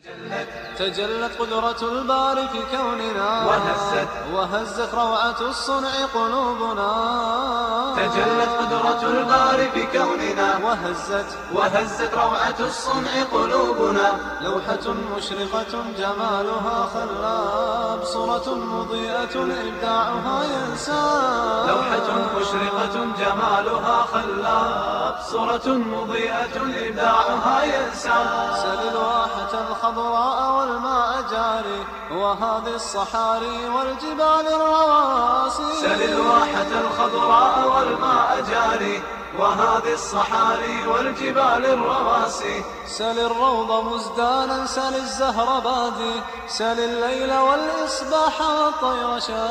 تجلت قدرة الباري في كوننا وهزت وهزت روعة الصنع قلوبنا تجلت قدرة الباري في كوننا وهزت وهزت روعة الصنع قلوبنا لوحة مشرقة جمالها خلاب صورة مضيئة إبداعها ينساب لوحة مشرقة جمالها خلاب صورة مضيئة إبداعها ينسى سل الواحة الخضراء والماء جاري وهذه الصحاري والجبال الرواسي سل الواحة الخضراء والماء جاري وهذه الصحاري والجبال الرواسي سل الروض مزدانا سل الزهر بادي سل الليل والإصباح والطير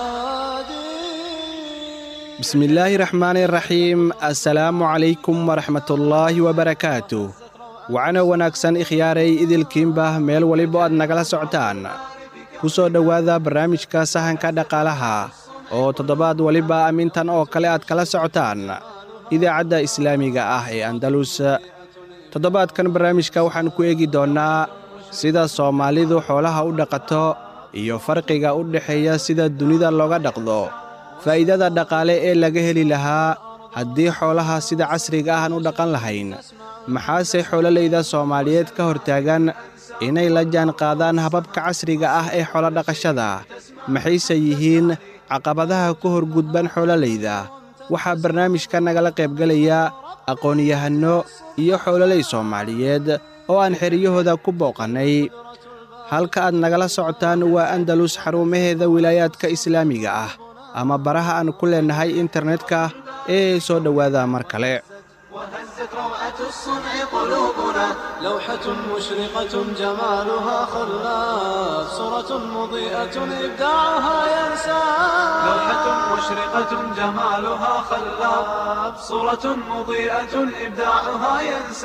شادي bismillaahi raxmaani raxiim assalaamu calaykum waraxmatullaahi wabarakaatu wacana wanaagsan ikhyaaray idilkiinba meel waliba aad nagala socotaan ku soo dhowaada barnaamijka sahanka dhaqaalaha oo toddobaad waliba amintan oo kale aad kala socotaan idaacadda islaamiga ah ee andalus toddobaadkan barnaamijka waxaan ku eegi doonnaa sida soomaalidu xoolaha u dhaqato iyo farqiga u dhexeeya sida dunida looga dhaqdo faa'iidada dhaqaale ee laga heli lahaa haddii xoolaha sida casriga ah aan u dhaqan lahayn maxaase xoololayda soomaaliyeed ka hortaagan inay la jaanqaadaan hababka casriga ah ee xoolodhaqashada maxayse yihiin caqabadaha ku horgudban xoololayda waxaa barnaamijka nagala qaybgelaya aqoon-yahanno iyo xoololay soomaaliyeed oo aan xeryahooda ku booqannay halka aad nagala socotaan waa andalus xarumaheeda wilaayaadka islaamiga ah ama baraha aan ku leennahay internetka ee soo dhowaada mar kale وهزت روعة الصنع قلوبنا لوحة مشرقة جمالها خلاف صورة مضيئة إبداعها ينساب لوحة مشرقة جمالها خلاب صورة مضيئة إبداعها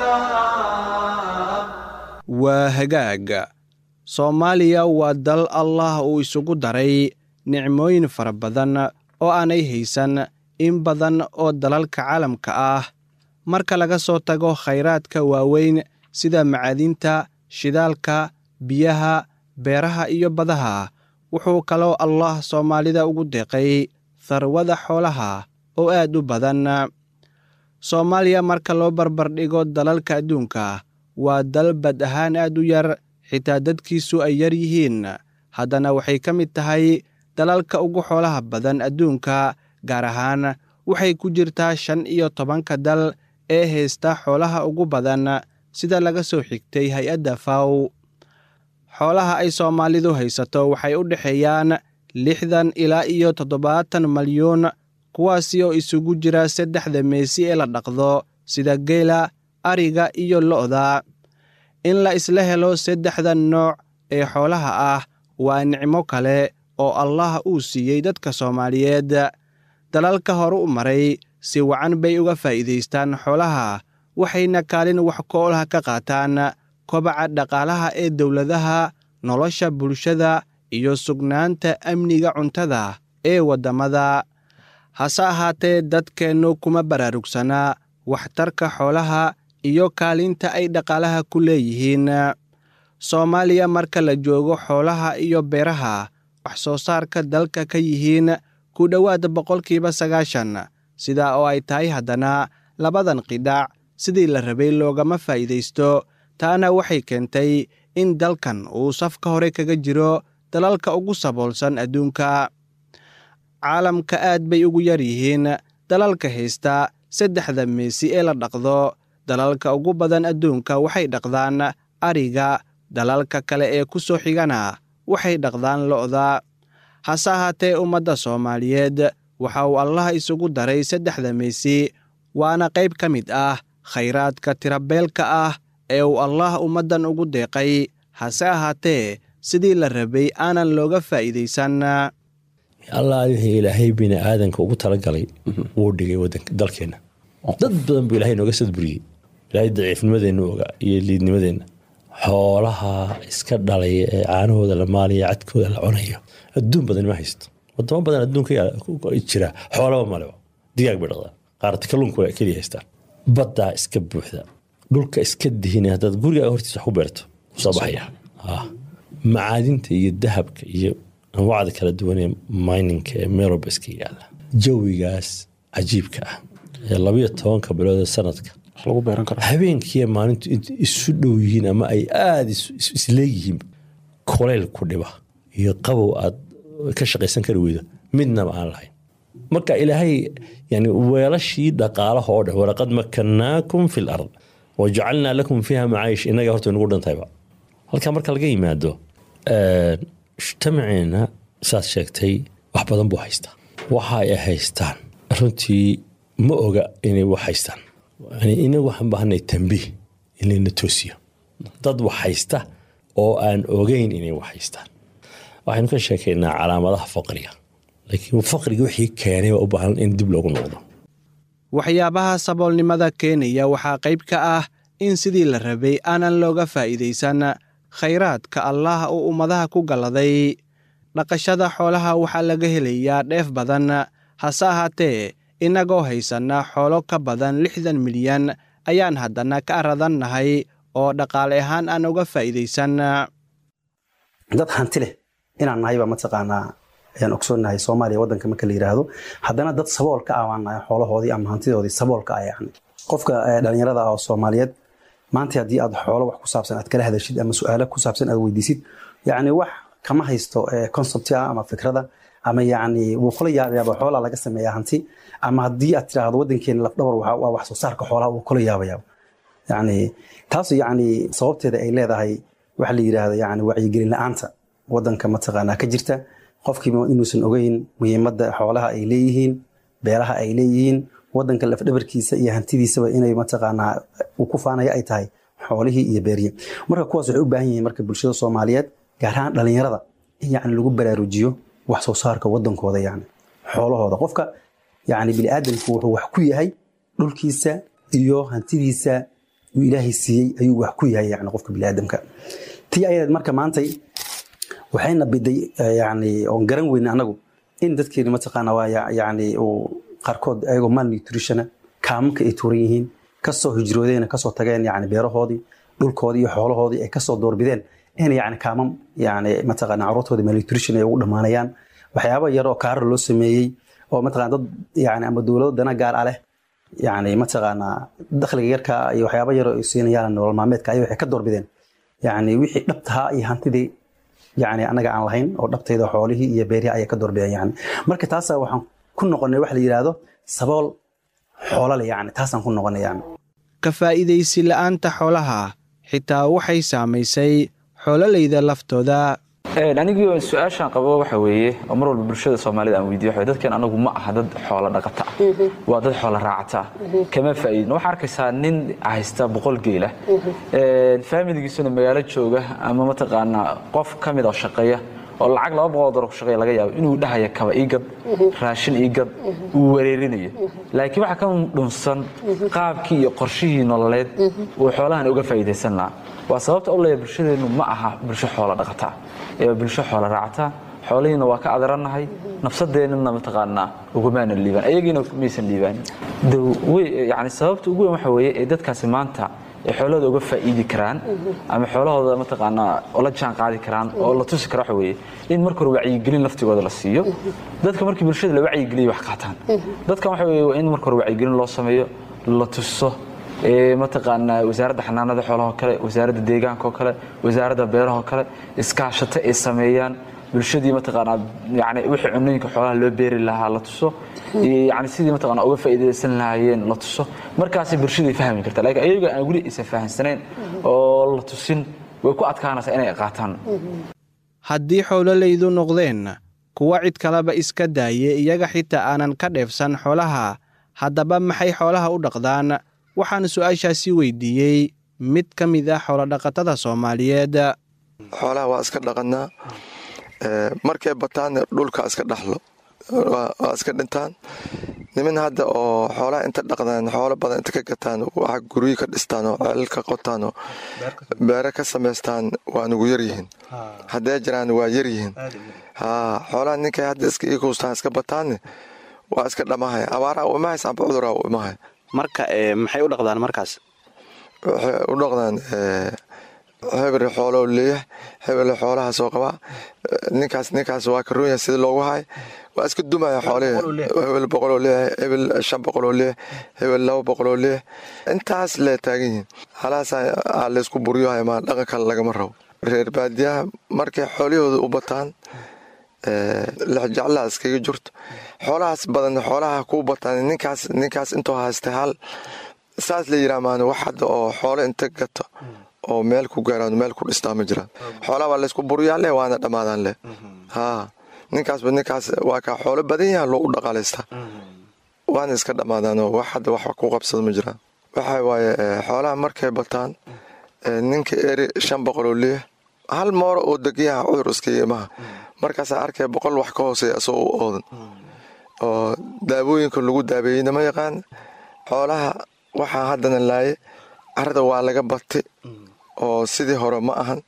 ينساب waa hagaag soomaaliya waa dal allah uu isugu daray nicmooyin fara badan oo aanay haysan in badan oo dalalka caalamka ah marka laga soo tago khayraadka waaweyn sida macaadinta shidaalka biyaha beeraha iyo badaha wuxuu kaloo allah soomaalida ugu deeqay tharwada xoolaha oo aad u badan soomaaliya marka loo barbardhigo dalalka adduunka waa dal bad ahaan aad u yar xitaa dadkiisu ay yar yihiin haddana waxay ka mid tahay dalalka ugu xoolaha badan adduunka gaar ahaan waxay ku jirtaa shan iyo tobanka dal ee haysta xoolaha ugu badan sida laga soo xigtay hay-adda faw xoolaha ay soomaalidu haysato waxay u dhexeeyaan lixdan ilaa iyo toddobaatan malyuun kuwaasi oo isugu jira saddexda meesi ee la dhaqdo sida geela ariga iyo lo'da in la isla helo saddexda nooc ee xoolaha ah waa nicmo kale oo allah uu siiyey dadka soomaaliyeed dalalka hore u maray si wacan bay uga faa'iidaystaan xoolaha waxayna kaalin wax koolaha ka qaataan kobaca dhaqaalaha ee dowladaha nolosha bulshada iyo sugnaanta amniga cuntada ee waddamada hase ahaatee dadkeennu kuma baraarugsanaa waxtarka xoolaha iyo kaalinta ay dhaqaalaha ku leeyihiin soomaaliya marka la joogo xoolaha iyo beeraha wax soo saarka dalka ka yihiin ku dhowaad boqolkiiba sagaashan sidaa oo ay tahay haddana labadan qidhac sidii la rabay loogama faa'iidaysto taana waxay keentay in dalkan uu safka hore kaga jiro dalalka ugu saboolsan adduunka caalamka aad bay ugu yar yihiin dalalka haysta saddexda meesi ee la dhaqdo dalalka ugu badan adduunka waxay dhaqdaan ariga dalalka kale ee ku soo xigana waxay dhaqdaan lo'da hase ahaatee ummadda soomaaliyeed waxa uu allah isugu daray saddexda meesi waana qayb ka mid ah khayraadka tirabeelka ah ee uu allah ummaddan ugu deeqay hase ahaatee sidii la rabay aanan looga faa'iidaysan allah wixii ilaahay bini aadanka ugu talagalay wuu dhigay wadanka dalkeenna dad badan buu ilahay nooga sadburiyey ilaahay daciifnimadeenna oga iyo liidnimadeenna xoolaha iska dhalaya ee caanahooda la maalaya cadkooda la cunayo adduun badan ma haysto wadamo badan adduunka jira xoolaba maleba digaag bay dhaqdaan qaarati kalluunka keliya haystaan baddaa iska buuxda dhulka iska dihina haddaad guriga hortiisa wax ku beerto soo baxaya ah macaadinta iyo dahabka iyo anwaacda kala duwan ee mininka ee meelwalba iska yaala jawigaas cajiibka ah ee labayo tobanka bilood ee sanadka lagu beeran karo habeenkiiyo maalintu int isu dhow yihiin ama ay aada is- is- isleeyihiin koleyl ku dhiba iyo qabow aad ka shaqaysan kari weydo midnaba aan lahayn marka ilaahay yani weelashii dhaqaalaha oo dhan walaqad makanaakum fi lard wajacalnaa lakum fiiha macaayish inaga horta nagu dhantayba halkaa marka laga yimaado mujtamaceena saad sheegtay wax badan buu haystaa waxa ay haystaan runtii ma oga inay wax haystaan yani inagu waxaan baahanay tambiih in layna toosiyo dad wax haysta oo aan ogeyn inay wax haystaan waxaynu ka sheekaynaa calaamadaha faqriga laakiin faqriga wixii keenay baa u baahan in dib loogu noqdo waxyaabaha saboolnimada keenaya waxaa qayb ka ah in sidii la rabay aanan looga faa'iidaysan khayraadka allaah uu ummadaha ku galladay dhaqashada xoolaha waxaa laga helayaa dheef badan hase ahaatee innagoo haysanna xoolo ka badan lixdan milyan ayaan haddana ka aradannahay oo dhaqaale ahaan aan uga faa'iidaysan dad hanti leh inaan nahay baa mataqaanaa ayaan ogsoonahay soomaaliya wadanka marka la yiraahdo haddana dad sabool ka ah waan nahay xoolahoodii ama hantidoodii saboolka ah yani qofka eh, dhalinyarada ah oo soomaaliyeed maanta haddii aad xoolo wax ku saabsan aad kala hadashid ama su-aalo ku saabsan aad weydiisid yani wax kama haysto concept ah ama fikrada ama yani wuu kula yaabayaaba xoolaa laga sameeyaa hanti ama haddii aad tiraahdo wadankeena lafdhabar waxa- waa wax soo saarka xoolaha wuu kula yaabayaa yani taas yani sababteeda ay leedahay waxa la yidhaahdo yani wacyigelin la-aanta wadanka mataqaanaa ka jirta qofkiiba inuusan ogeyn muhiimadda xoolaha ay leeyihiin beelaha ay leeyihiin wadanka lafdhabarkiisa iyo hantidiisaba inay mataqaanaa uu ku faanaya ay tahay xoolihii iyo beerihi marka kuwaas waxay u baahan yihiin marka bulshada soomaaliyeed gaar ahaan dhalinyarada in yani lagu baraarujiyo wax soo saarka wadankooda yani xoolahooda qofka yani biniaadamku wuxuu wax ku yahay dhulkiisa iyo hantidiisa uu ilaahay siiyey ayuu wax ku yahay yani qofka biniaadamka tii ayadeed marka maantay waxayna biday eh, yani oon garan weyne anagu in dadkeeni mataqaana waa ya- yani uu qaarkood ayagoo malnutritiona kaamanka ay tuuran yihiin kasoo hijroodeen kasoo tageen yani beerahoodii dhulkoodii iyo xoolahoodii ay kasoo doorbideen in yani kaamam yani mataqaana caruurtoodii malnutrition ay ugu dhammaanayaan waxyaaba yar oo kaarar loo sameeyey oo mataqaana dad yani ama dowlado dana gaar ah leh yani mataqaana dakhliga yarka iyo waxyaaba yar oo ay siinayaan nolol maalmeedka ay waxay ka doorbideen yani wixii dhabtahaa iyo hantidii yani anaga aan lahayn oo dhabtayda xoolihii iyo beerihii ayay ka doorbideen yani marka taasa waxaan ku noqonay wax la yidhaahdo sabool xoolale yani taasaan ku noqonay yani ka faa'iidaysi la'aanta xoolaha xitaa waxay saamaysay xoololayda laftooda anigii su-aashaan qabo waxa weeye oo mar walba bulshada soomaalida aan weydiyo waxa weeye, dadkan anagu ma aha dad xoolo dhaqata ah waa dad xoolo raacata ah kama faa'iidin waxaa arkaysaa nin haysta boqol geela faamiligiisuna magaalo jooga ama mataqaanaa qof ka mid oo shaqeeya oo lacag laba boqol oo dolar ku shaqeeya laga yaabo inuu dhahaya kaba iigad raashin iigad uu wareerinayo laakiin waxaa ka dhunsan qaabkii iyo qorshihii nololeed uu xoolahan uga faa'iidaysan lahaa waa sababta u leeyahay bulshadeennu ma aha bulsho xoolo dhaqata ah ee waa bulsho xoolo raacata xoolihiina waa ka adarannahay nafsadeennana mataqaanaa ugumaana liibaan ayagiina maysan liibaanin yani sababta ugu weyn waxa weeye ee dadkaasi maanta ay xoolahooda uga faa'iidi karaan ama xoolahooda mataqaanaa ola jaan qaadi karaan oo la tusi kara waxa weeye in marka hore wacyigelin laftigooda la siiyo dadka markii bulshada la wacyigeliya wax qaataan dadkan waxa weeye waa in marka hore wacyigelin loo sameeyo la tuso ee mataqaanaa wasaaradda xanaanada xoolaha oo kale wasaaradda deegaanka oo kale wasaaradda beeraha oo kale iskaashato ay sameeyaan bulshadii mataqaanaa yani wixii cunooyinka xoolaha loo beeri lahaa la tuso iyo yani sidii mataqaanaa uga faa'iidaysan lahaayeen la tuso markaasi bulshadii fahmi karta laakiin ayaga aan weli aysan fahamsanayn oo la tusin way ku adkaanaysaa inay qaataan haddii xoololaydu noqdeen kuwa cid kaleba iska daaye iyaga xitaa aanan ka dheefsan xoolaha haddaba maxay xoolaha u dhaqdaan waxaan su-aashaasi weydiiyey mid ka mid ah xoolodhaqatada soomaaliyeed xoolaha waa iska dhaqanaa markay bataanna dhulka iska dhaxlo waa iska dhintaan nimin hadda oo xoolaha inta dhaqdaan xoolo badan inta ka gataan waxa guryi ka dhistaan oo celal ka qotaan oo beere ka samaystaan waa nugu yaryihiin haddee jiraan waa yaryihiin haa xoolaha ninkay hadda iska iikuustaan iska bataanne waa iska dhamahay abaara u imahays amba cuduraa u imahay marka maxay u dhaqdaan markaas waxay u dhaqdaan hebel xoolou leeyahay hebel xoolaha soo qabaa ninkaas ninkaas waa ka runyahay sida loogu haay waa iska dumaya xoolihii hebel boqoloo leeyahay hebel shan boqoloo leeyahay hebel laba boqoloo leeyahay intaas lee taagan yihiin halaasaa laysku buryohay maa dhaqan kale lagama rabo reer baadiyaha markay xoolihooda u bataan lexjeclaha iskaga jirto xoolahaas badan xoolaha kuu bataan ninkaas ninkaas intuu haystay hal saas la yiraa maan wax hadda oo xoolo inta gato oo meel ku gaaraan meel ku dhistaa ma jiraan xoolaha waa laysku buryaa leh waana dhammaadaan leh haa ninkaasba ninkaas waa kaa xoolo badan yaha loogu dhaqaalaystaa waana iska dhammaadaan oo wax hadda wax ku qabsada ma jiraan waxa waaye xoolaha markay bataan ninka eri shan boqoloo leeyahay hal mooro oo degyaha cudur iska yimaha markaasaa arkaya boqol wax ka hooseeya isagoo u oodan oo daawooyinka lagu daabeeyeyna ma yaqaan xoolaha waxaa haddana laaye carada waa laga batay oo sidii hore ma ahan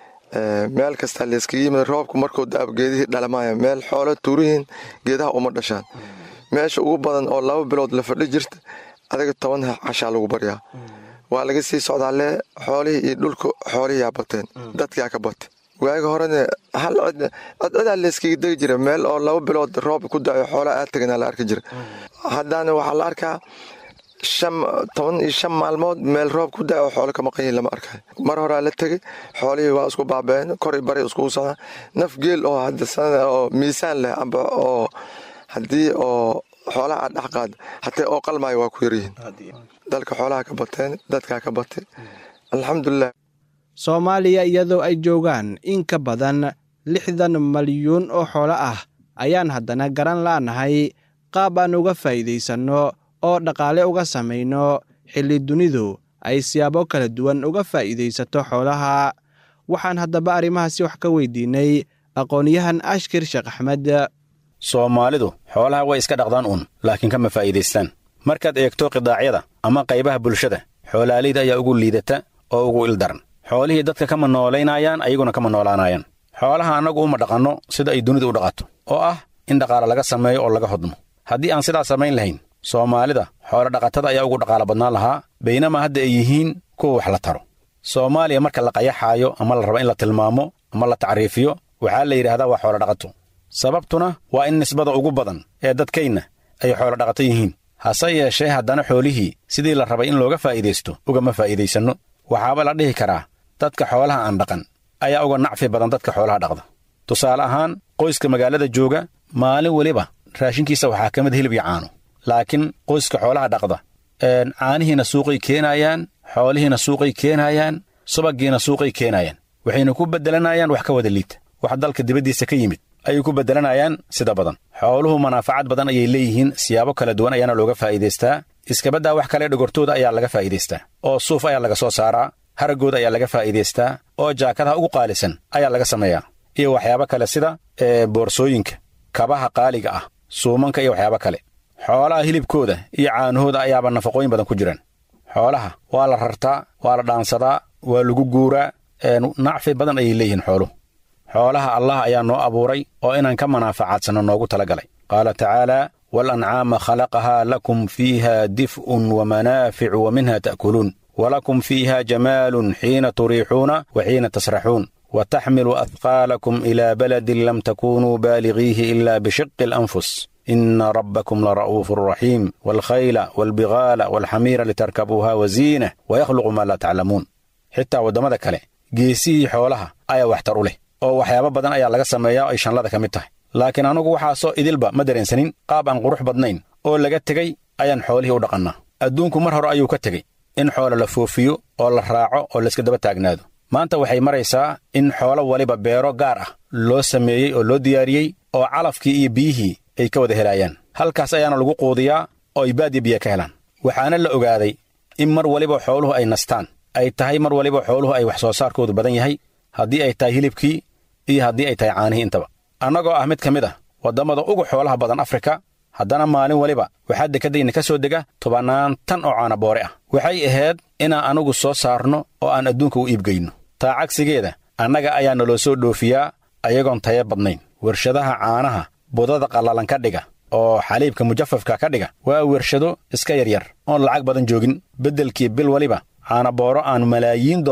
meel kastaa layskaga yimid roobku markuu daab geedihii dhalamaya meel xoolo tuurihiin geedaha uma dhashaan meesha ugu badan oo laba bilood la fadhi jirta adaga toban cashaa lagu baryaa waa laga sii socdaa lee xoolihii iyo dhulka xoolihiyaa bateen dadkaa ka batay waagi horena hal cid codcodaa layskaga degi jira meel oo laba bilood roob ku dayo xoolaa aad teganaa la arki jira haddana waxaa la arkaa shan toban iyo shan maalmood meel roob ku dayo oo xoolo ka maqan yihin lama arkayo mar horaa la tegey xoolihii waa isku baabeen kor i bari iskugu socdaa naf geel oo hadda sanada oo miisaan leh amba oo haddii oo xoolaha aad dhex qaad hatee oo qalmaayo waa ku yaryihiin dalka xoolaha ka bateen dadkaa ka batay alxamdulilah soomaaliya iyadoo ay joogaan in ka badan lixdan malyuun oo xoolo ah ayaan haddana garan la'nahay qaab aan uga faa'iidaysanno oo dhaqaale uga samayno xilli dunidu ay siyaabo kala duwan uga faa'iidaysato xoolaha waxaan haddaba arrimahaasi wax ka weydiinnay aqoonyahan ashkir sheekh axmed soomaalidu xoolaha way iska dhaqdaan uun laakiin kama faa'iidaystaan markaad eegto qidaacyada ama qaybaha bulshada xoolaaleyda ayaa ugu liidata oo ugu ildaran xoolihii dadka kama noolaynayaan ayaguna kama noolaanayaan xoolaha annagu uma dhaqanno sida ay dunidu u dhaqato oo ah in dhaqaale laga sameeyo oo laga hodmo haddii aan sidaas samayn lahayn soomaalida xoolo dhaqatada ayaa ugu dhaqaala badnaan lahaa baynamaa hadda ay yihiin kuwa wax la taro soomaaliya marka la qayaxaayo ama la rabo in la tilmaamo ama la tacriifiyo waxaa la yidhaahdaa waa xoolo dhaqato sababtuna waa in nisbada ugu badan ee dadkaynna ay xoolo dhaqato yihiin hase yeeshee haddana xoolihii sidii la rabay in looga faa'iidaysto ugama faa'iidaysanno waxaaba la dhihi karaa dadka xoolaha aan dhaqan ayaa uga nacfi badan dadka xoolaha dhaqda tusaale ahaan qoyska magaalada jooga maalin weliba raashinkiisa waxaa ka mid hilib iyo caano laakiin qoyska xoolaha dhaqda caanihiina suuqay keenayaan xoolihiina suuqay keenayaan subaggiina suuqay keenayaan waxayna ku beddelanayaan wax ka wada liita wax dalka dibaddiisa ka yimid ayay ku beddelanayaan sida badan xooluhu manaafacad badan ayay leeyihiin siyaabo kala duwan ayaana looga faa'iidaystaa iskabaddaa wax kale dhogortooda ayaa laga faa'iidaystaa oo suuf ayaa laga soo saaraa haraggooda ayaa laga faa'iidaystaa oo jaakadaha ugu qaalisan ayaa laga sameeyaa iyo waxyaabo kale sida boorsooyinka kabaha qaaliga ah suumanka iyo waxyaabo kale xoolaha hilibkooda iyo caanahooda ayaaba nafaqooyin badan ku jiraan xoolaha waa la rartaa waa la dhaansadaa waa lagu guuraa nacfi badan ayay leeyihiin xooluhu xoolaha allah ayaa noo abuuray oo inaan ka manaafacaadsanno noogu tala galay qaala tacaalaa waalancaama khalaqahaa lakum fiiha dif'un wa manaaficu wa minha ta'kuluun walakum fiiha jamaalun xiina turiixuuna wa xiina tasraxuun wa taxmilu ahqaalakum ilaa baladin lam takunuu baaligiihi ilaa bishiqi alanfus ina rabbakum lara'uufu raxiim waalkhayla waalbigaala waalxamiira litarkabuuha waziinah wayakhluqu maa laa taclamuun xitaa waddamada kale geesihii xoolaha ayaa waxtar u leh oo waxyaabo badan ayaa laga sameeyaa oo ay shanlada ka mid tahay laakiin anugu waxaasoo idilba ma dareensanin qaab aan qurux badnayn oo laga tegey ayaan xoolihii u dhaqannaa adduunku mar hore ayuu ka tegey in xoolo la foofiyo oo la raaco oo layska daba taagnaado maanta waxay maraysaa in xoolo waliba beero gaar ah loo sameeyey oo loo diyaariyey oo calafkii iyo biyihii ay ka wada helaayaan halkaas ayaana lagu quudiyaa oo ay baadiya biya ka helaan waxaana la ogaaday in mar waliba xooluhu ay nastaan ay tahay mar waliba xooluhu ay wax soo saarkoodu badan yahay haddii ay tahay hilibkii iyo haddii ay tahay caanihii intaba annagoo ah mid ka mid ah waddamada ugu xoolaha badan afrika haddana maalin waliba waxaa dekedayna ka soo dega tobannaan tan oo caanaboore ah waxay ahayd inaan anugu soo saarno oo aan adduunka u iibgeyno taa cagsigeeda annaga ayaa naloo soo dhoofiyaa ayagoon tayo badnayn wershadaha caanaha budada qallalan ka dhiga oo xaliibka mujafafka ka dhiga waa wershado iska yaryar oon lacag badan joogin beddelkii bil waliba caanabooro aan malaayiin dollar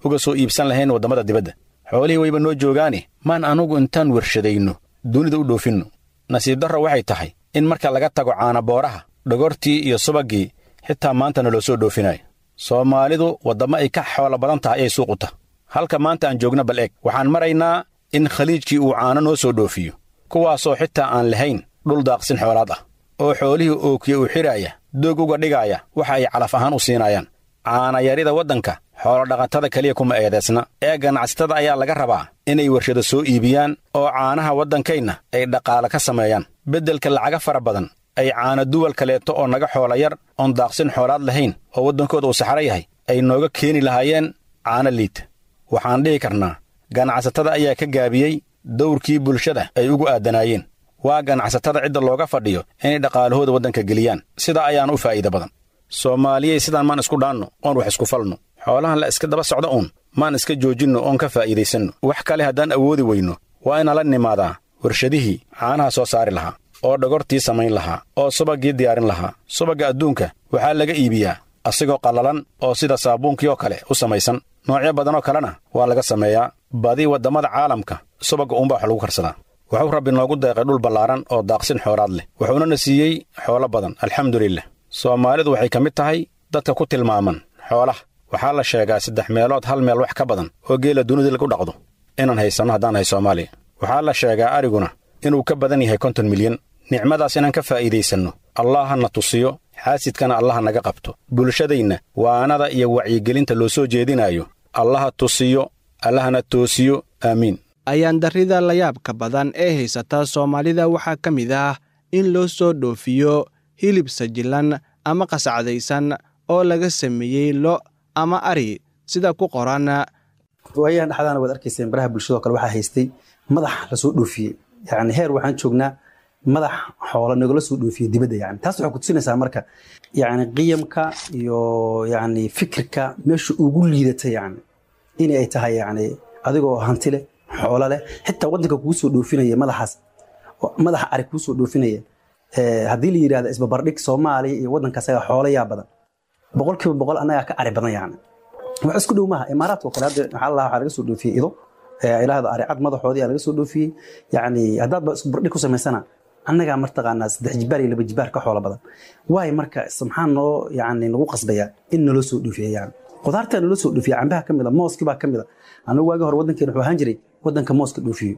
uga soo iibsan lahayn waddamada dibadda xoolihii wayba noo joogaane maan anugu intaan warshadayno dunida u dhoofinno nasiib darro waxay tahay in marka laga tago caanabooraha dhogortii iyo subaggii xitaa maantana loo soo dhoofinayo soomaalidu waddammo ay ka xoolo badan tahay ayay suuquta halka maanta aan joogno bal eg waxaan maraynaa in khaliijkii uu caano noo soo dhoofiyo kuwaasoo xitaa aan lahayn dhul daaqsin xoolaad ah oo xoolihii ookiya u xidhaaya doog uga dhigaaya waxa ay calaf ahaan u siinayaan caanayarida waddanka xoolodhaqatada keliya kuma eedeesna ee ganacsatada ayaa laga rabaa inay warshado soo iibiyaan oo caanaha waddankaynna ay dhaqaale ka sameeyaan beddelka lacaga fara badan ay caano duwal kaleeto oo naga xoola yar oon daaqsin xoolaad lahayn oo waddankooda uu saxro yahay ay nooga keeni lahaayeen caano liita waxaan dhihi karnaa ganacsatada ayaa ka gaabiyey dawrkii bulshada ay ugu aadanaayeen waa ganacsatada cidda looga fadhiyo inay dhaqaalahooda waddanka geliyaan sidaa ayaan u faa'iida badan soomaaliyey sidaan maan isku dhaanno oon wax isku falno xoolahan la iska daba socda uun maan iska joojinno oon ka faa'iidaysanno wax kale haddaan awoodi weyno waa inala nimaadaa warshadihii caanaha soo saari lahaa oo dhogortii samayn lahaa oo subaggii diyaarin lahaa subagga adduunka waxaa laga iibiyaa asigoo qallalan oo sida saabuunkii oo kale u samaysan noocyo badanoo kalena waa laga sameeyaa badi waddamada caalamka subagga uunbaa wax lagu karsadaa wuxuu rabbi noogu deeqay dhul ballaaran oo daaqsin xoolaad leh wuxuunana siiyey xoolo badan alxamdulilah soomaalidu waxay ka mid tahay dadka ku tilmaaman xoolaha waxaa la sheegaa saddex meelood hal meel wax ka badan oo geela dunida lagu dhaqdo inaan haysanno haddaan nahay soomaaliya waxaa la sheegaa ariguna inuu ka badan yahay konton milyan nicmadaas inaan ka faa'iidaysanno allah hana tusiyo xaasidkana allaha naga qabto bulshadaynna waanada iyo wacyigelinta loo soo jeedinaayo allaha tusiyo allahana toosiyo aamiin ayaan darrida layaabka badan ee haysata soomaalida waxaa ka mid ah in loo soo dhoofiyo hilib sajilan ama qascadaysan oo laga sameeyey lo ama ari sida ku qoran waayahan dhexdaana waad arkayseen baraha bulshadoo kale waxaa haystay madax lasoo dhoofiyey yani heer waxaan joognaa madax xoola nagala soo dhoofiyey dibadda yani taas waxay kutusinaysaa marka yani qiyamka iyo yani fikirka meesha ugu liidata yani inay ay tahay yani adigoo hanti leh xoolo leh xitaa waddanka kuu soo dhoofinaya madaxaas madaxa ari kuu soo dhoofinaya haddii la yidhahda isbabardhig soomaaliya iyo waddankaas ayaa xoolo yaa badan boqol kiiba boqol annagaa ka ari badan yani wax isku dhow maaha imaaraadka oo kale hadda waxaa la waxaa laga soo dhoofiyey ido ilaahda ari cad madaxoodii aa laga soo dhoofiyey yani haddaadba isbarbardhig ku samaysana annagaa martaqaanaa saddex jibaar iyo laba jibaar ka xoolo badan waayo marka maxaa noo yani nagu qasbayaa in naloo soo dhoofiya yani qudaartaa naloo soo dhoofiya cambaha ka mida mooskii baa ka mida anagu waagi hore waddankeena wuxuu ahaan jiray waddanka mooska dhoofiyo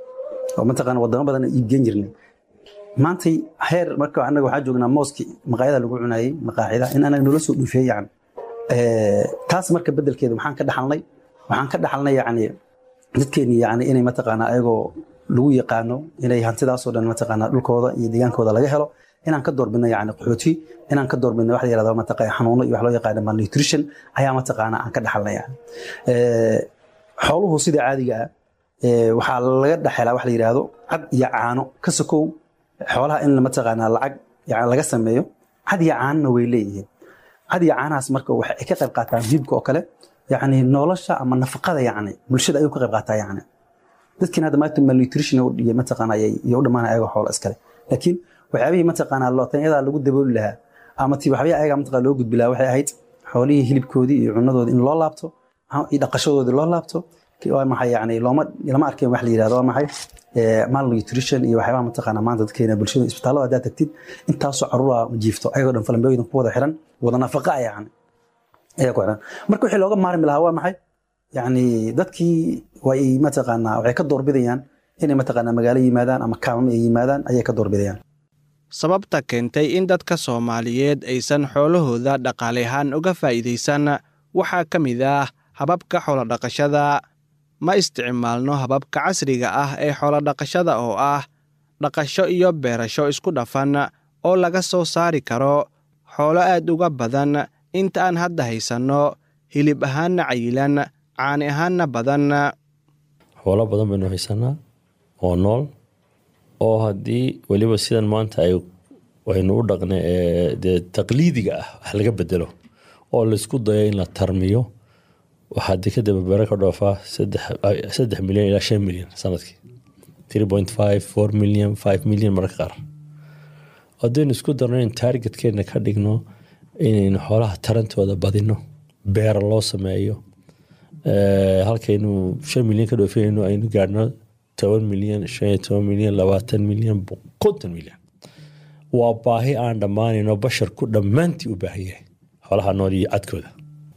oo mataqaana wadamo badan iibgeen jirnay maantay heer marka annaga waxaa joognaa mooski maqaayada lagu cunayey maqaaxida in anaga nala soo dhuufiyey yani taas marka bedelkeeda waxaan ka dhaxalnay waxaan ka dhaxalnay yani dadkeeni yani inay mataqaanaa ayagoo lagu yaqaano inay hantidaasoo dhan mataqaanaa dhulkooda iyo deegaankooda laga helo inaan ka doorbidno yani qaxooti inaan ka doorbidno wax la yirahdo mataqaa xanuuno iyo wax loo yaqaano malnutrition ayaa mataqaanaa aan ka dhaxalnay yani xooluhu sida caadiga ah waxaa laga dhaxelaa wax la yidhaahdo cad iyo caano ka sokow xoolaha in mataqaanaa lacag yani laga sameeyo cad iyo caanona way leeyihiin cad iyo caanahaas marka waxay ka qayb qaataan hilibka oo kale yani nolosha ama nafaqada yani bulshada ayuu ka qayb qaataa yani dadkiina hadda maanta malnutrition iyo mataqaanaa iyo u dhammaanaya ayagoo xoolo iskale laakiin waxyaabihii mataqaanaa lootanyadaa lagu dabooli lahaa ama ti waxyaabihii ayagaa mataqaa loo gudbi lahaa waxay ahayd xoolihii hilibkoodii iyo cunadoodii in loo laabto iyo dhaqashadoodii loo laabto waa maxay yani looma lama arkeen wax la yirahdo waa maxay malnutrition iyo waxyaabaha mataqaanaa maanta dadkeena bulshada isbitaallada haddaad tagtid intaasoo caruura jiifto ayagoo dhan falambooydan ku wada xiran wada nafaqa ah yani ayaa ku xiran marka wixii looga maarmi lahaa waa maxay yani dadkii way mataqaanaa waxay ka doorbidayaan inay mataqaanaa magaalo yimaadaan ama kaamam ay yimaadaan ayay ka doorbidayaan sababta keentay in dadka soomaaliyeed aysan xoolahooda dhaqaale ahaan uga faa'iidaysan waxaa ka mid ah hababka xoolodhaqashada ma isticmaalno hababka casriga ah ee xoolodhaqashada oo ah dhaqasho iyo beerasho isku dhafan oo laga soo saari karo xoolo aad uga badan inta aan hadda haysanno hilib ahaanna cayilan caani ahaanna badan xoolo badan baynu haysanaa oo nool oo haddii weliba sidan maanta ay aynu u dhaqnay ee dee taqliidiga ah wax laga bedelo oo laysku dayo in la tarmiyo waxaa dekada berbere ka dhoofaa saddex milyan ilaa shan milyan sanadkii three point five four milyan five milyan mararka qaar haddaynu isku darno in taargetkeena ka dhigno inaynu xoolaha tarantooda badino beera loo sameeyo halkaynu shan milyan ka dhoofinayno aynu gaadhno toban milyan shan iyo toban milyan labaatan milyan konton milyan waa baahi aan dhammaanayno basharku dhammaantii u baahan yahay xoolaha nool iyo cadkooda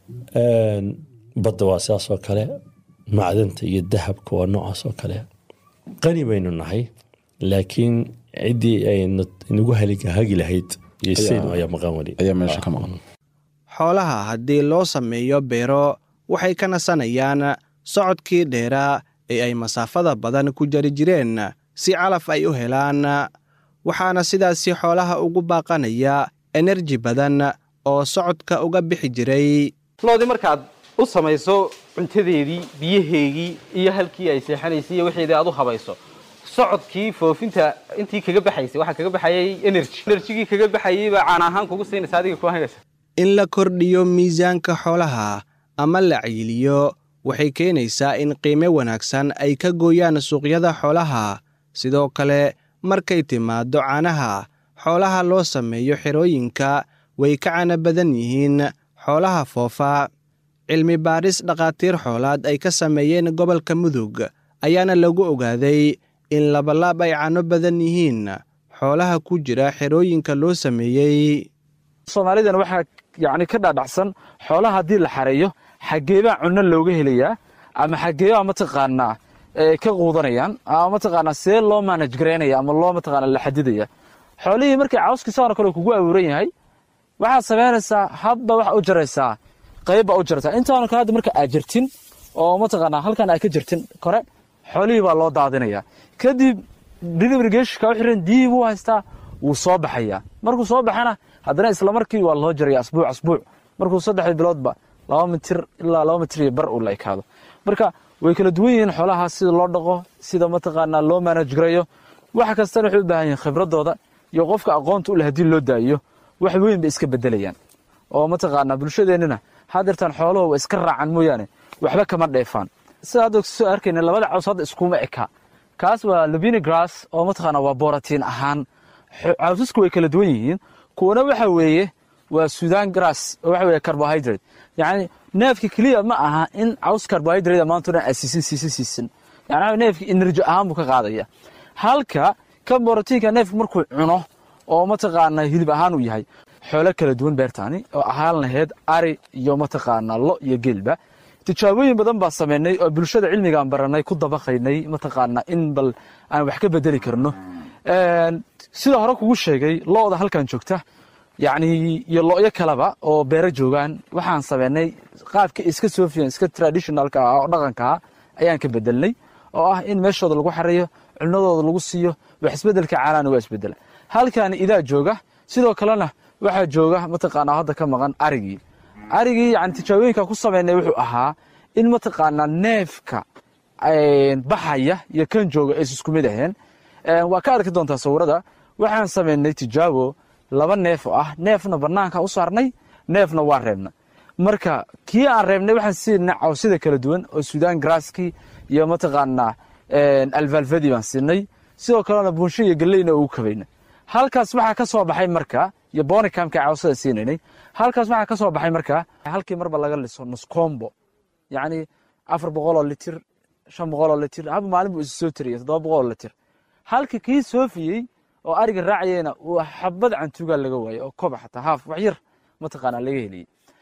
badda waa sidaas oo kale macdanta iyo dahabka waa noocaas oo kale qani baynu nahay laakiin ciddii aynu inagu hagi lahayd iyo saynu ayaa maqan weli ayaa meesha ka maqan xoolaha haddii loo sameeyo beero waxay ka nasanayaan socodkii dheeraa ee ay masaafada badan ku jari jireen si calaf ay u helaan waxaana sidaasi xoolaha ugu baaqanaya enerji badan oo socodka uga bixi jiray loodii markaad u samayso cuntadeedii biyaheegii iyo halkii ay seexanaysay iyo wixeedii aad u habayso socodkii foofinta intii kaga baxaysay waxaa kaga baxayay energy enerjigii kaga baxayay baa caan ahaan kugu siinaysa adiga ku hanaysa in la kordhiyo miisaanka xoolaha ama la cayiliyo waxay keenaysaa in qiime wanaagsan ay ka gooyaan suuqyada xoolaha sidoo kale markay timaaddo caanaha xoolaha loo sameeyo xerooyinka way ka cana badan yihiin xoolaha foofa cilmi baaris dhakhaatiir xoolaad ay ka sameeyeen gobolka mudug ayaana lagu ogaaday in labalaab ay cano badan yihiin xoolaha ku jira xerooyinka loo sameeyey soomaalidana waxaa yani ka dhaadhacsan xoolaha haddii la xareeyo xageebaa cunno looga helayaa ama xageebaa mataqaanaa ka quudanayaan ama mataqaanaa see loo manaj garaynaya ama loo mataqaanaa la xadidaya xoolihii markay cawskii saano kale kugu abuuran yahay waxaad samaynaysaa hadba waxa u jaraysaa qaybbaa u jaraysaa intaanu kale hadda marka aad jirtin oo mataqaanaa halkan aad ka jirtin kore xoolihii baa loo daadinayaa kadib delivery geeshka u xiran diyihii buu haystaa wuu soo baxayaa markuu soo baxana haddana isla markii waa loo jaraya asbuuc asbuuc markuu saddexdii biloodba laba mitir ilaa laba mitir iyo bar uu la ekaado marka way kala duwan yihiin xoolahaas sida loo dhaqo sida mataqaanaa loo manaj garayo wax kastana waxay u baahan yihiin khibradooda iyo qofka aqoonta u leh haddii loo daayo wax weyn bay iska bedelayaan oo mataqaanaa bulshadeennina hadeertaan xooluhu waa iska raacan mooyaane waxba kama dheefaan sida hadda soo arkayna labada caws hadda iskuma eka kaas waa labini grass oo mataqaanaa waa booratiin ahaan cawsasku way kala duwan yihiin kuwana waxa weeye waa sudan grass oo waxa weeye carbohydrate yacni neefka keliya ma aha in caws carbohydrate maanta dhan aad siisin siisin siisin yani neefka energy ahaan buu ka qaadaya halka kan borotiinka neefka markuu cuno oo mataqaanaa hilib ahaan uu yahay xoolo kala duwan beertaani oo ahaan lahayd ari iyo mataqaanaa lo iyo geelba tijaabooyin badan baa sameynay oo bulshada cilmigaan baranay ku dabaqaynay mataqaanaa in bal aan wax ka bedeli karno sida hore kugu sheegay lo-da halkan joogta yacni iyo lo-yo kaleba oo beero joogaan waxaan sameynay qaabka iska sofiyan iska traditionalka ah oo dhaqanka ah ayaan ka bedelnay oo ah in meeshooda lagu xareeyo cunadooda lagu siiyo wax isbedelka caanaana waa isbedela halkan idaa jooga sidoo kalena waxaa jooga mataqaanaa hadda ka maqan arigii arigii yani tijaabooyinka ku sameynay wuxuu ahaa in mataqaanaa neefka baxaya iyo kan jooga ays isku mid aheen waa ka arki doontaa sawirada waxaan sameynay tijaabo laba neef oo ah neefna banaanka u saarnay neefna waa reebna marka kii aan reebnay waxaan siinay cawsyada kala duwan oo sudan grasskii iyo mataqaanaa alvalvadii baan siinay sidoo kalena buunsho iyo galleyna ugu kabayna halkaas waxaa ka soo baxay marka iyo bonikamka cawsada siinaynay halkaas waxaa ka soo baxay marka halkii marba laga liso nuscombo yacni afar boqoloo litir shan boqoloo litir haba maalin buu isu soo tiriyay toddoba boqoloo litir halka kii soofiyey oo ariga raacayena uu xabad cantuugaa laga waayay oo koba xataa haaf wax yar mataqaanaa laga heliyey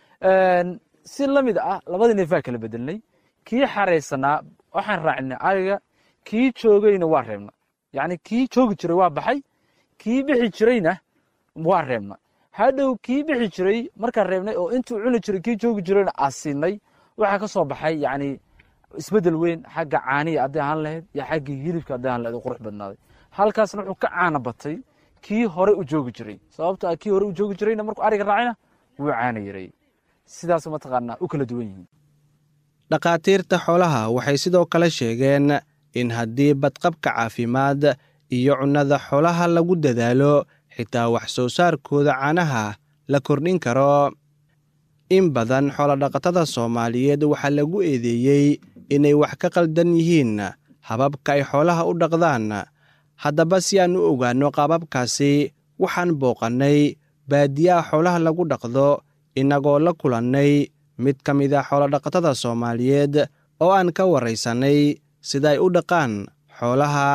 si la mid ah labadii neefaa kala bedelnay kii xaraysanaa waxaan raacinay ariga kii joogayna waa reebna yacni kii joogi jiray waa baxay kii bixi jirayna waa reebna hadhow kii bixi jiray markaan reebnay oo intuu cuni jiray kii joogi jirayna aan siinay waxaa ka soo baxay yacni isbedel weyn xagga caaniya hadday ahaan lahayd iyo xagga hilibka hadday ahaan lahayd oo qurux badnaaday halkaasna wuxuu ka caana batay kii hore u joogi jiray sababto ah kii hore u joogi jirayna markuu ariga raacayna wuu caana yaray sidaas mataqaanaa u kala duwan yihiin dhakhaatiirta xoolaha waxay sidoo kale sheegeen in haddii badqabka caafimaad iyo cunnada xoolaha lagu dadaalo xitaa wax soo saarkooda caanaha la kordhin karo in badan xoolodhaqatada soomaaliyeed waxaa lagu eedeeyey inay wax ka qaldan yihiin hababka ay xoolaha u dhaqdaan haddaba si aan u ogaanno qaababkaasi waxaan booqannay baadiyaha xoolaha lagu dhaqdo innagoo la kulannay mid ka mid a xoolodhaqatada soomaaliyeed oo aan ka warraysannay sida ay u dhaqaan xoolaha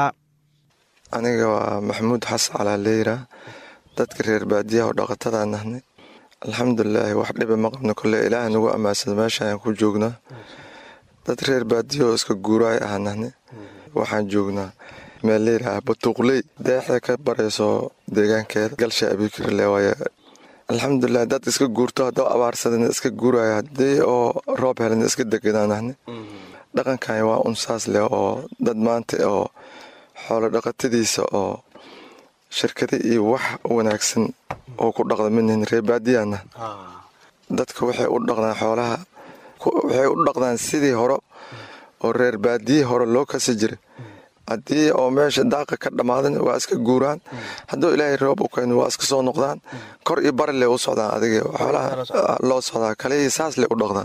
aniga waa maxamuud xasan calaaleyra dadka reer baadiyaha oo dhaqatadaan nahnay alxamdulilaahi wax dhiba ma qabno kole ilaah nagu amaansada meesha ayaan ku joognaa dad reer baadiya oo iska guuraay ahaa nahnay waxaan joognaa meel layidhaah batuuqley deexda ka barayso deegaankeeda galsha abikirle waaye alxamdulilah dad iska guurto haddoo abaarsadana iska guuraayo haddii oo roob helana iska deganaa nahnay dhaqankan waa un saas leh oo dad maanta oo xoolo dhaqatadiisa oo shirkada iyo wax wanaagsan oo ku dhaqda manihin reer baadiyaana dadka waxay u dhaqdaan xoolaha waxay u dhaqdaan sidii hore oo reer baadiyii hore loo kasi jiray haddii oo meesha daaqa ka dhammaadan waa iska guuraan hadduu ilaahay roob u keeno waa iska soo noqdaan kor iyo bari le u socdaan adiga xoolaha loo socdaa kalihii saas le u dhaqdaan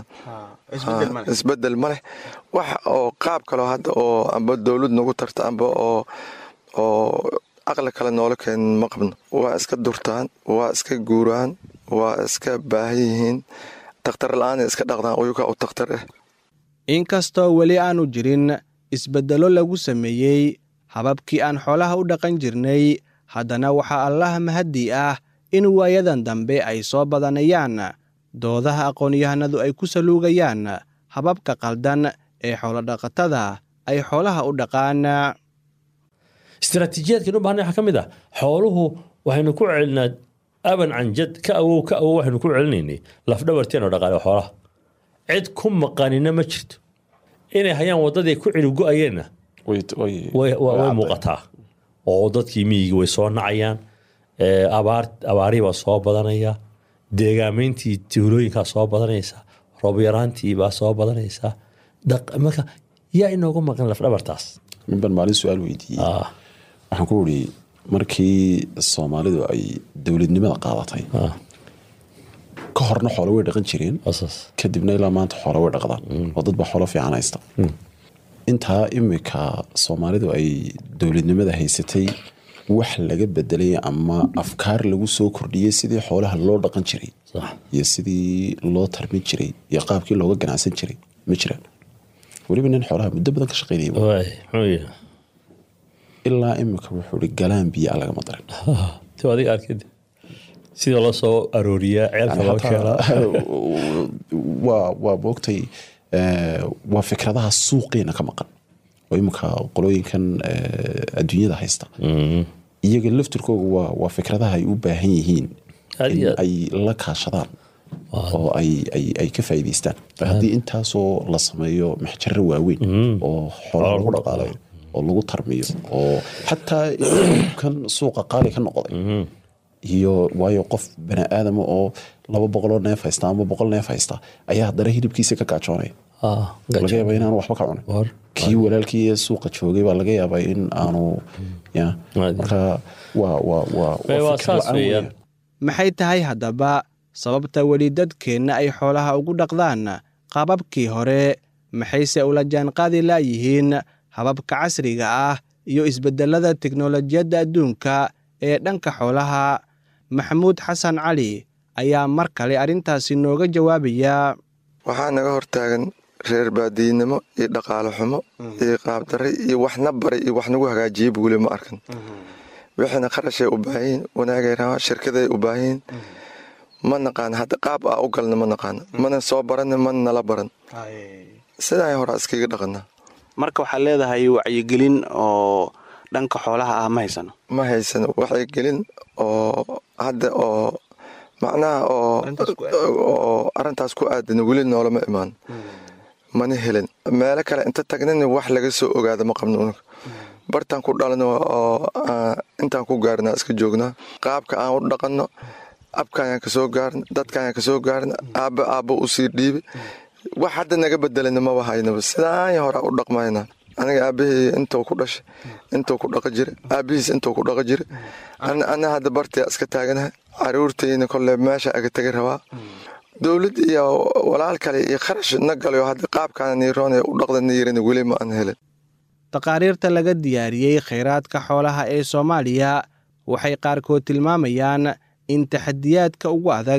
isbedel ma leh wax oo qaab kaloo hadda oo amba dowlad nagu tarta amba oo oo aqli kale noola keenin ma qabno waa iska durtaan waa iska guuraan waa iska baahan yihiin takhtar la-aan iska dhaqdaan uyuka u takhtar ah inkastoo weli aanu jirin isbeddello lagu sameeyey hababkii aan xoolaha u dhaqan jirnay haddana waxaa allaha mahadii ah in waayadan dambe ay soo badanayaan doodaha aqoon-yahanadu ay ku saluugayaan hababka qaldan ee xoolodhaqatada ay xoolaha u dhaqaan istaraatiijiyaadkan u baahna waxaa ka mid ah xooluhu waxaynu ku celinaa aban canjad ka awow ka awow waxaynu ku celinaynay lafdhabarteeno dhaqaale xoolaha cid ku maqanina ma jirto inay hayaan waddadii ku celi go-ayeenna way muuqataa oo dadkii miyigii way soo nacayaan abaarihii baa soo badanaya deegaamayntii tuulooyinkaa soo badanaysa roobyaraantii baa soo badanaysa marka yaa inoogu maqan lafdhabartaas minbaan maalin su-aal weydiiyey waxaan ku iri markii soomaalidu ay dowladnimada qaadatay ka horna xoolo way dhaqan jireen kadibna ilaa maanta xoolo way dhaqdaan oo dad baa xoolo fiican haysta intaa imika soomaalidu ay dowladnimada haysatay wax laga bedelay ama afkaar lagu soo kordhiyey sidii xoolaha loo dhaqan jiray iyo sidii loo tarmin jiray iyo qaabkii looga ganacsan jiray ma jiraan weliba nin xoolaha muddo badan ka shaqeynaya ilaa imika wuxuu i galaan biyo a lagama darin adiga arkid sida loo soo arooriyaa ceelka loo keenaa waa waa moogtay waa fikradaha suuqiina ka maqan oo imika qolooyinkan adduunyada haysta iyaga laftirkooga waa waa fikradaha ay u baahan yihiin in ay la kaashadaan oo ay ka faa'iidaystaan haddii intaasoo la sameeyo maxjaro waaweyn oo xoolaha lagu dhaqaalayo oo lagu tarmiyo oo xataa kan suuqa qaali ka noqday iyo waayo qof bani aadama oo laba boqoloo neef haysta ama boqol neef haysta ayaa haddana hilibkiisa ka gaajoonaya laga yaaba inaanu waxba ka cunin kii walaalkii ee suuqa joogay baa laga yaabaa in aanu marka maxay tahay haddaba sababta weli dadkeenna ay xoolaha ugu dhaqdaan qaababkii hore maxayse ula jaanqaadi laayihiin hababka casriga ah iyo isbeddelada teknolojiyadda adduunka ee dhanka xoolaha maxamuud xasan cali ayaa mar kale arrintaasi nooga jawaabaya waxaa naga hortaagan reer baadiyinnimo iyo dhaqaale xumo iyo qaabdarre iyo waxna baray iyo wax nagu hagaajiyey buule ma arkan wixiina qarashay u baahanyiin wanaagay rabaan shirkaday u baahanyiin ma naqaan hadda qaab aa u galna ma naqaana mana soo baranna mana nala baran sidaa hore iskaga dhaqanaa marka waxaad leedahay wacyigelin oo dhanka xoolaha ah ma haysano ma haysano wacyigelin oo hadda oo macnaha oo arintaas ku aadan weli noolama imaan mana helin meelo kale inta tagnina wax laga soo ogaada ma qabno unug bartaan ku dhalno oo intaan ku gaarna iska joognaa qaabka aan u dhaqanno abkaayaan kasoo gaarna dadkaayaan kasoo gaarna aabba aabba usii dhiibi wax hadda naga bedelana maba haynaba sidaanya hore u dhaqmayna aniga aabahey intuu ku dhashay intuu ku dhaqa jira aabihiis intuu ku dhaqa jira ana hadda bartaya iska taaganahay caruurtayna kole meesha aga tegi rabaa dowlad iyo walaal kale iyo kharash na galayo hadda qaabkaana niiroonaya u dhaqdana yirina weli ma aan helin taqaariirta laga diyaariyey khayraadka xoolaha ee soomaaliya waxay qaarkood tilmaamayaan in taxadiyaadka ugu adag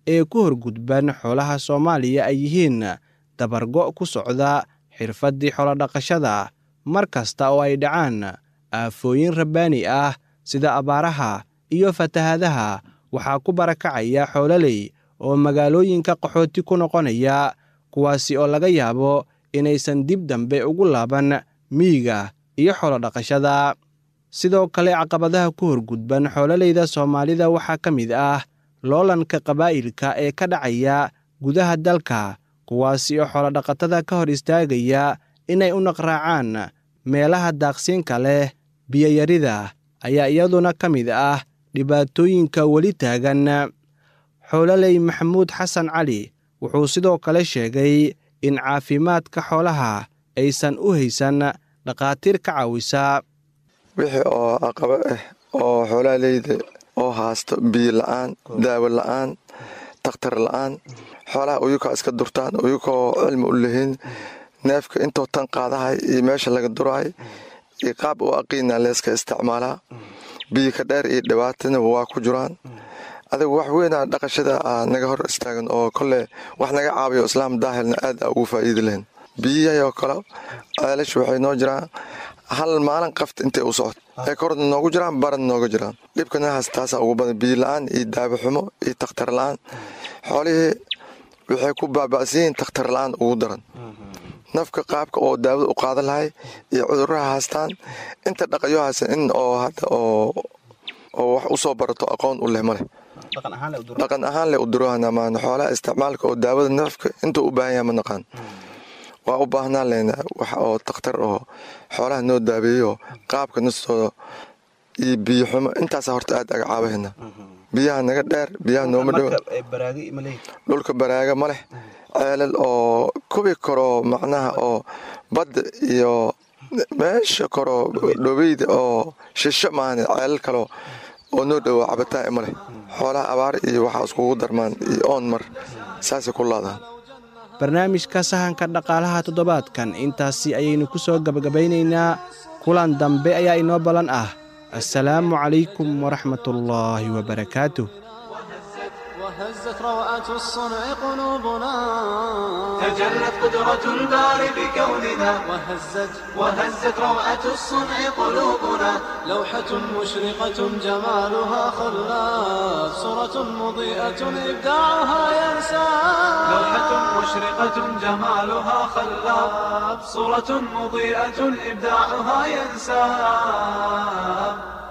ee ku horgudban xoolaha soomaaliya ay yihiin dabargo' ku socda xirfaddii xoolodhaqashada mar kasta oo ay dhacaan aafooyin rabbaani ah sida abaaraha iyo fatahadaha waxaa ku barakacaya xoololey oo magaalooyinka qaxooti ku noqonaya kuwaasi oo laga yaabo inaysan dib dambe ugu laaban miyiga iyo xoolodhaqashada sidoo kale caqabadaha ku horgudban xoololeyda soomaalida waxaa ka mid ah loolanka qabaa'ilka ee ka dhacaya gudaha dalka kuwaasi oo xoolodhaqatada ka hor istaagaya inay u naqraacaan meelaha daaqsiinka leh biyayarida ayaa iyaduna ka mid ah dhibaatooyinka weli taagan xoololey maxamuud xasan cali wuxuu sidoo kale sheegay in caafimaadka xoolaha aysan u haysan dhakhaatiir ka caawisa wixii oo aqabo ah oo xoolaaleyda oo haasto biyo la'aan daawo la'aan takhtar la'aan xoolaha uyukaa iska durtaan uyukoo cilmi u lahayn neefka intoo tan qaadahay iyo meesha laga durahay iyo qaab u aqiina leeska isticmaalaa biyo ka dheer iyo dhibaatana waa ku jiraan adigu wax weynaa dhaqashada naga hor istaagan oo kole wax naga caabiyo islaam daahilna aad a ugu faa'iidi lahayn biyahayoo kale ceelashu waxay noo jiraan hal maalin qafta intay u socod ee korna noogu jiraan barana nooga jiraan dhibkanahaas taasaa ugu badan biyo la-aan iyo daawo xumo iyo takhtar la-aan xoolihii waxay ku baaba'siyiin takhtar la-aan ugu daran nafka qaabka oo daawada u qaadan lahay iyo cudurraha haastaan inta dhaqayo haysan in oo hadda oo wax u soo barato aqoon u leh ma leh dhaqan ahaan leh u durohana maan xoolaha isticmaalka oo daawada nafka intuu u baahan yahay ma naqaan waa u baahnaan lehna wax oo takhtar oo xoolaha noo daabeeyo qaabka nastooda iyo biyo xumo intaasa horta aad aga caabahayna biyaha naga dheer biyaha nooma dhow dhulka baraaga ma leh ceelal oo kubi karo macnaha oo badda iyo meesha karo dhobeyda oo shisho maahane ceelal kaleo oo noo dhowa cabitaan ma leh xoolaha abaar iyo waxaa iskugu darmaan iyo oon mar saasay ku laadaan barnaamijka sahanka dhaqaalaha toddobaadkan intaasi ayaynu ku soo gabagabaynaynaa kulan dambe ayaa inoo ballan ah assalaamu calaykum waraxmatullaahi wabarakaatuh وهزت روعة الصنع قلوبنا تجلت قدرة الباري بكوننا وهزت وهزت روعة الصنع قلوبنا لوحة مشرقة جمالها خلاف صورة مضيئة إبداعها ينسى لوحة مشرقة جمالها خلاب صورة مضيئة إبداعها ينساب